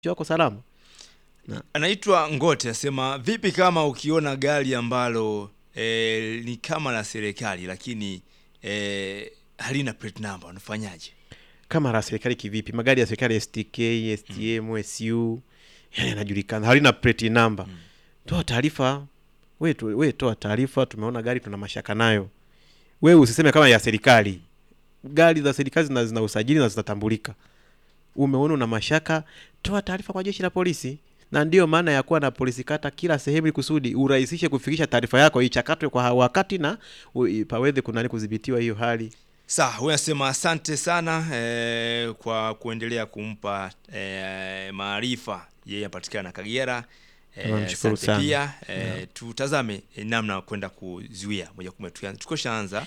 wako salama. Anaitwa Ngote asema vipi kama ukiona gari ambalo e, ni kama la serikali lakini e, halina plate number unafanyaje? Kama la serikali kivipi? Magari ya serikali STK, STM, SU yani yanajulikana, halina plate number. Toa taarifa we, tu, we toa taarifa, tumeona gari tuna mashaka nayo. We usiseme kama ya serikali. Gari za serikali zina, zina usajili na zinatambulika. Umeona una mashaka, toa taarifa kwa jeshi la polisi. Na ndiyo maana ya kuwa na polisi kata kila sehemu, ili kusudi urahisishe kufikisha taarifa yako, ichakatwe kwa wakati na u- paweze kunani kudhibitiwa hiyo hali. Sawa, huyu anasema asante sana e, kwa kuendelea kumpa e, maarifa. Yeye anapatikana Kagera. E, Tunamshukuru asante sana. pia e, tutazame e, namna ya kwenda kuzuia moja kwa moja. Tukianza- Tukoshaanza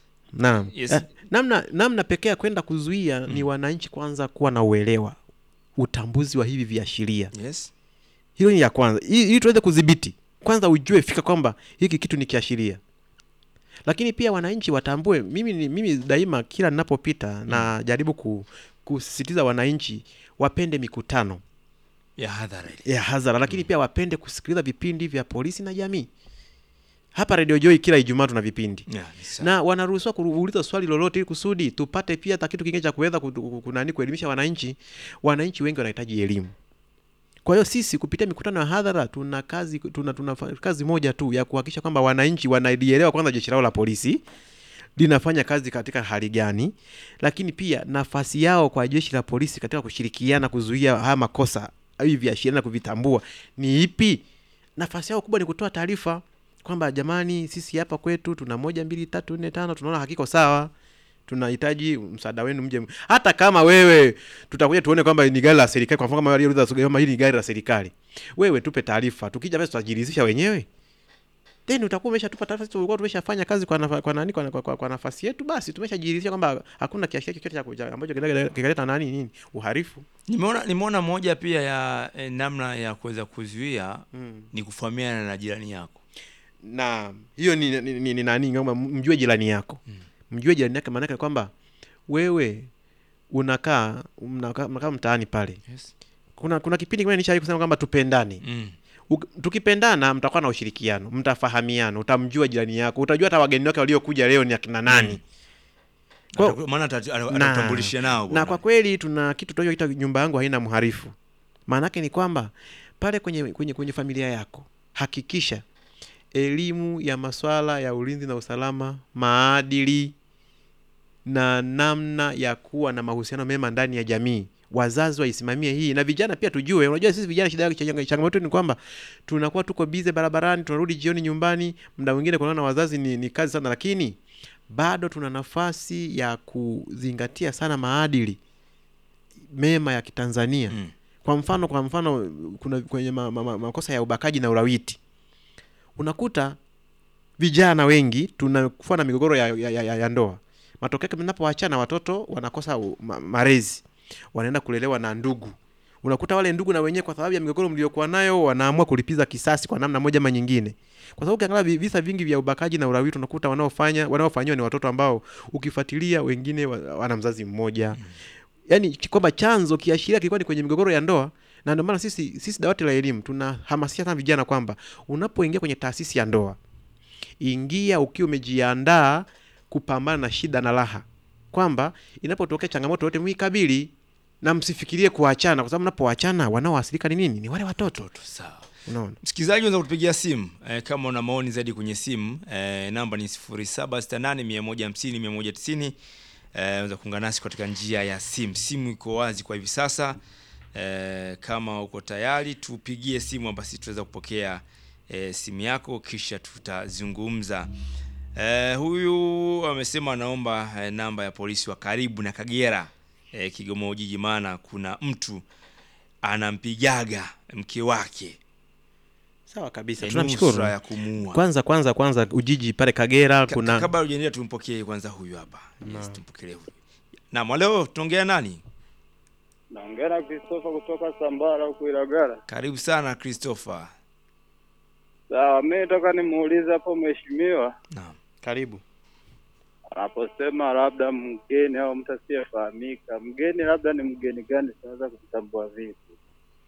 Naam. Yes. Eh, namna namna pekee ya kwenda kuzuia ni wananchi kwanza kuwa na uelewa, utambuzi wa hivi viashiria. yes. Hilo ni ya kwanza, ili ili tuweze kudhibiti. Kwanza ujue fika kwamba hiki kitu ni kiashiria, lakini pia wananchi watambue. Mimi ni mimi daima, kila ninapopita na jaribu ku, kusisitiza wananchi wapende mikutano ya hadhara ile. ya hadhara, lakini pia wapende kusikiliza vipindi vya polisi na jamii. Hapa Radio Joy kila Ijumaa tuna vipindi Ya, ni sawa. na wanaruhusiwa kuuliza swali lolote ili kusudi tupate pia hata kitu kingine cha kuweza ku- ku- kunani kuelimisha wananchi. Wananchi wengi wanahitaji elimu. Kwa hiyo sisi kupitia mikutano ya hadhara tuna kazi tuna, tuna fa- kazi moja tu ya kuhakikisha kwamba wananchi wanalielewa kwanza jeshi lao la polisi linafanya kazi katika hali gani, lakini pia nafasi yao kwa jeshi la polisi katika kushirikiana kuzuia haya makosa hivi viashiria na kuvitambua ni ipi. Nafasi yao kubwa ni kutoa taarifa kwamba jamani, sisi hapa kwetu tuna moja mbili tatu nne tano, tunaona hakiko sawa, tunahitaji msaada wenu, mje. Hata kama wewe tutakuja tuone kwamba ni gari la serikali, kwa mfano kama waliouliza kama hili ni gari la serikali, wewe tupe taarifa, tukija basi tutajiridhisha wenyewe then utakuwa umeshatupa taarifa. Sisi tulikuwa tumeshafanya kazi kwa, nafa, kwa nani kwa, kwa, kwa, kwa nafasi yetu, basi tumeshajiridhisha kwamba hakuna kiashiria chochote cha kuja- ambacho kinaleta kinaleta nani nini uharifu. Nimeona nimeona moja pia ya e, namna ya kuweza kuzuia Mm. ni kufahamiana na jirani yako. na hiyo ni, ni, ni, ni nani kwamba mjue jirani yako mjue jirani yake maanake kwamba wewe unakaa mnakaa mnakaa mtaani pale Yes. kuna kuna kipindi kimoja nishawahi kusema kwamba tupendane Mm. Uk- tukipendana mtakuwa na ushirikiano mtafahamiana utamjua jirani yako utajua hata wageni wake waliokuja leo ni akina nani Mm. Kwa- Ataku- Maana ata- ata- na- atatambulisha nao na bwana. kwa kweli tuna kitu tunachoita nyumba yangu haina mharifu maanake ni kwamba pale kwenye, kwenye, kwenye familia yako hakikisha elimu ya maswala ya ulinzi na usalama maadili na namna ya kuwa na mahusiano mema ndani ya jamii wazazi waisimamie hii na vijana pia tujue unajua sisi vijana shida yake changa- changamoto ni kwamba tunakuwa tuko bize barabarani tunarudi jioni nyumbani muda mwingine kunaona wazazi ni, ni kazi sana lakini bado tuna nafasi ya kuzingatia sana maadili mema ya kitanzania Mm. kwa mfano kwa mfano kuna kwenye ma, ma, ma, makosa ya ubakaji na ulawiti unakuta vijana wengi tunakuwa na migogoro ya, ya, ya, ya ndoa matokeo yake mnapoachana watoto wanakosa u- ma, malezi wanaenda kulelewa na ndugu unakuta wale ndugu na wenyewe kwa sababu ya migogoro mliokuwa nayo wanaamua kulipiza kisasi kwa namna moja ama nyingine kwa sababu ukiangalia vi- visa vingi vya ubakaji na ulawiti unakuta wanaofanya wanaofanyiwa ni watoto ambao ukifuatilia wengine wa- wana mzazi mmoja yani kwamba chanzo kiashiria kilikuwa ni kwenye migogoro ya ndoa na ndio maana sisi sisi dawati la elimu tunahamasisha sana vijana kwamba unapoingia kwenye taasisi ya ndoa ingia ukiwa umejiandaa kupambana na shida na raha kwamba inapotokea changamoto yote mwikabili na msifikirie kuachana kwa sababu mnapoachana wanaoathirika ni nini ni wale watoto Sawa. unaona Msikilizaji unaweza kutupigia simu eh, kama una maoni zaidi kwenye simu eh, namba ni 0768150190 eh, unaweza kuungana nasi katika njia ya simu. Simu iko wazi kwa hivi sasa eh, kama uko tayari tupigie simu basi tutaweza kupokea eh, simu yako kisha tutazungumza. Eh, huyu amesema anaomba eh, namba ya polisi wa karibu na Kagera eh, Kigoma Ujiji, maana kuna mtu anampigaga mke wake sawa kabisa Eh, tunamshukuru nusra ya kumuua. kwanza kwanza kwanza ujiji pale kagera Ka- kuna kabla hujaendelea tumpokee kwanza huyu hapa yes, tumpokelee huyu naam leo tunaongea nani Naongea na Christopher kutoka Sambara huku Ilagala. karibu sana Christopher Sawa, mimi nataka nimuulize hapo mheshimiwa naam karibu anaposema labda mgeni au mtu asiyefahamika, mgeni labda ni mgeni gani? Tunaweza kutambua vipi?